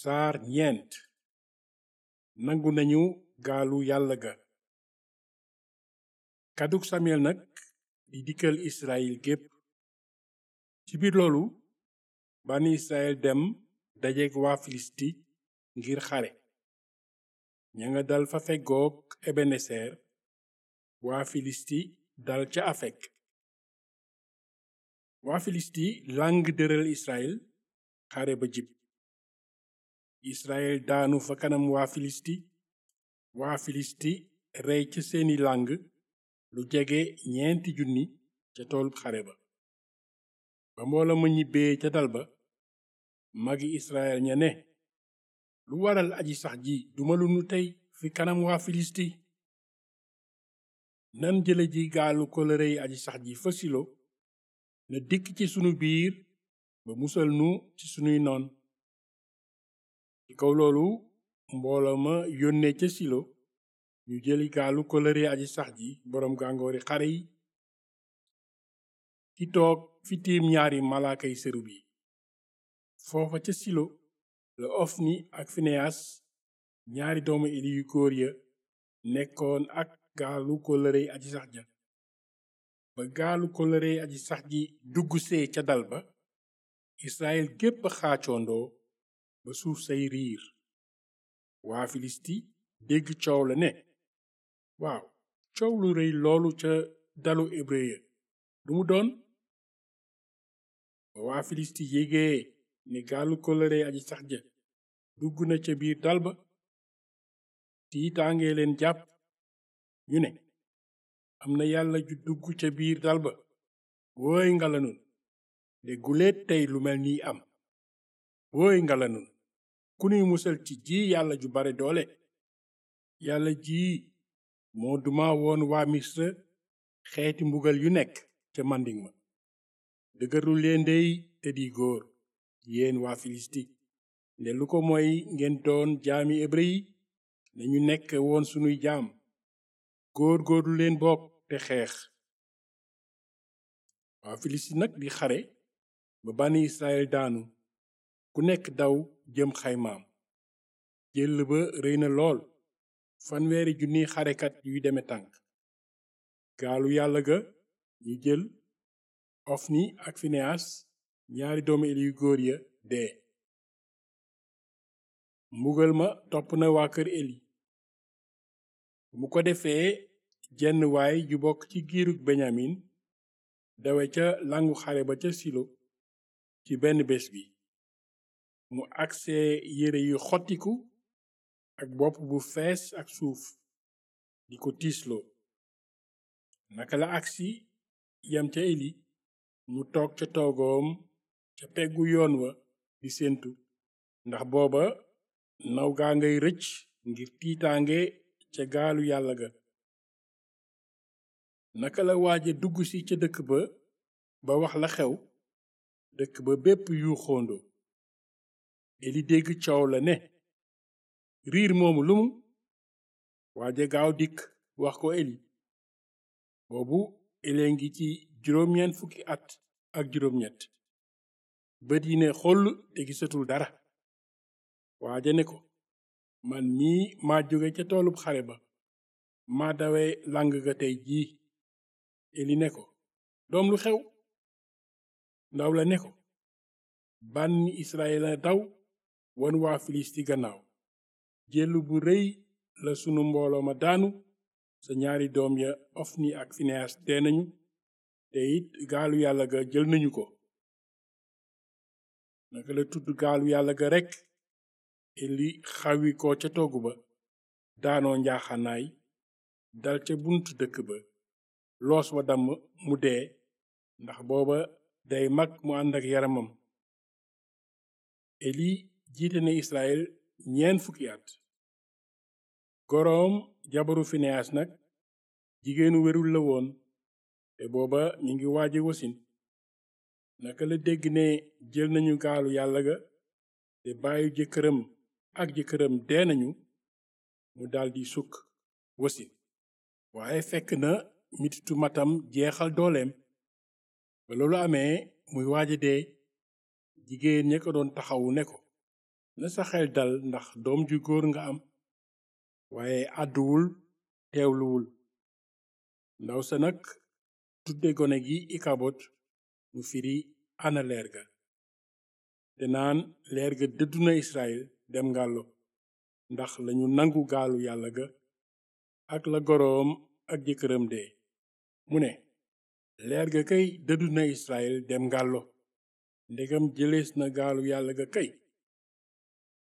saar ñeent nangu nañu gaalu yàlla ga kàddug samuyel nag di dikkal israyil gépp ci biir loolu bànni israyil dem dajeek waa filisti ngir xare ña nga dal fa feggoog ebeneser waa filisti dal ca afek waa filisti làng dëral israyil xare ba jib israyil daanu fa kanam waa filisti waa filisti rey ca seeni làng lu jege ñeenti junni ca toolub xare ba ba mboola ma ñibbee ca dal ba magi israyil ña ne lu waral aji sax ji duma lu nu tey fi kanam waa filisti nan jële ji gaalu kolërey aji sax ji fa silo na dikk ci sunu biir ba musal nu ci sunuy noon ci kaw loolu mbooloo ma yónnee ca silo ñu jëli gaalu kolërey aji sax ji boroom gàngoori xare yi ki toog fi tiim ñaari malaakay serub yi foofa ca silo la ofni ak fineyas ñaari doomu eli yu góor ya nekkoon ak gaalu kolërey aji sax ja ba gaalu kolërey aji sax ji dugg see ca dal ba israel gépp xaacoondoo ba suuf say riir waa filisti dégg coow la ne waaw coow lu rëy loolu ca dalu hébreu lu mu doon ba waa filisti yégee ne gaalu kolërey aji sax ja dugg na ca biir dal ba tiitaangee leen jàpp ñu ne am na yàlla ju dugg ca biir dal ba wooy ngalanun de guleet tey lu mel nii am wooy ngalanun ku nuy musal ci ji yàlla ju bare doole yàlla ji moo duma woon waa misra xeeti mbugal yu nekk ca manding ma dëgërlu leen dey te di góor yéen waa filisti nde lu ko mooy ngeen doon jaami hébreu yi ne ñu nekk woon sunuy jaam góor góorlu leen bokk te xeex waa filisti nag di xare ba bànni israel daanu ku nekk daw jëm xaymaam jël ba rëy na lool fanweeri junni xarekat yuy deme tànk gaalu yàlla ga ñu jël ofni ak fineyas ñaari doomu eli yu góor ya dee mbugal ma topp na waa kër eli mu ko defee jenn waay ju bokk ci giirug benyamin dawe ca langu xare ba ca silo ci benn bés bi mu agsee yére yu xottiku ak bopp bu fees ak suuf di ko tiisloo naka la agsi yam ca eli mu toog ca toogoom ca peggu yoon wa di séentu ndax booba naw gaa ngay rëcc ngir tiitaange ca gaalu yàlla ga naka la waaje dugg si ca dëkk ba ba wax la xew dëkk ba bépp yu xoondo eli dégg coow la ne riir moomu lumu waaje gaaw dikk wax ko eli boobu elee ngi ci juróom-ñeent fukki at ak juróom-ñett bët yi ne xoll te gisatul dara waaja ne ko man mii maa jóge ca toolub xare ba maa dawe lang ga tey jii eli ne ko doom lu xew ndaw la ne ko bànni israel a daw won waa filisti gannaaw jël bu rëy la sunu mbooloo ma daanu sa ñaari doom ya ofni ak fineyas dee nañu te it gaalu yàlla ga jël nañu ko naka la tudd gaalu yàlla ga rekk eli xawi ko ca togg ba daanoo njaaxanaay dal ca buntu dëkk ba loos wa damm mu dee ndax booba day mag mu ànd ak yaramam eli jiite na israel ñeen fukki at goroom jabaru fineyas nag jigéenu wérul la woon te booba mi ngi waaje wasin naka la dégg ne jël nañu gaalu yàlla ga te bàyyi jëkkëram ak jëkkëram dee nañu mu daldi sukk wasin waaye fekk na mititu matam jeexal dooleem ba loolu amee muy waaja dee jigéen ña ko doon taxawu ne ko na sa xel dal ndax doom ju góor nga am waaye àdduwul teewluwul ndaw sa nag tudde gone gi ikabot mu firi ana leer ga te naan leer ga dëddu na israel dem ngàllo ndax lañu nangu gaalu yàlla ga ak la goroom ak jëkkëram dee mu ne leer ga kay dëddu na israel dem ngàllo ndegam jëlees na gaalu yàlla ga kay